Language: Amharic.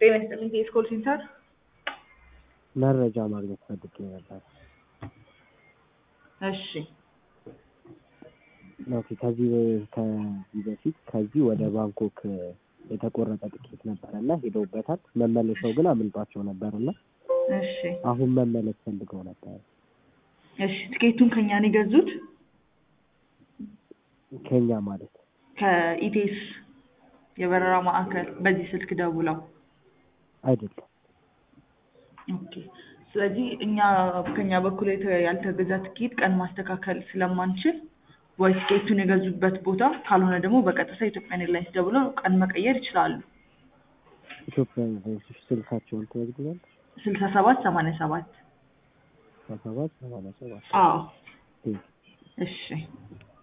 ጤና ይስጥልኝ የስኮል ሴንተር መረጃ ማግኘት ፈልጌ ነበር። እሺ ኦኬ ከዚህ ከዚህ በፊት ከዚህ ወደ ባንኮክ የተቆረጠ ትኬት ነበረ እና ሄደውበታል። መመለሻው ግን አምልጧቸው ነበር እና እሺ አሁን መመለስ ፈልገው ነበር። እሺ ትኬቱን ከኛ ነው የገዙት ከኛ ማለት ከኢቴስ የበረራ ማዕከል በዚህ ስልክ ደውለው አይደለም። ኦኬ ስለዚህ እኛ ከኛ በኩል የተ- ያልተገዛ ትኬት ቀን ማስተካከል ስለማንችል ወይ ትኬቱን የገዙበት ቦታ ካልሆነ ደግሞ በቀጥታ ኢትዮጵያን ኤርላይንስ ደውለው ቀን መቀየር ይችላሉ። ኢትዮጵያ ኤርላይንስ ስልካቸውን ትወስዱታል? ስልሳ ሰባት ሰማንያ ሰባት ሰባት ሰማንያ ሰባት አዎ ቴ- እሺ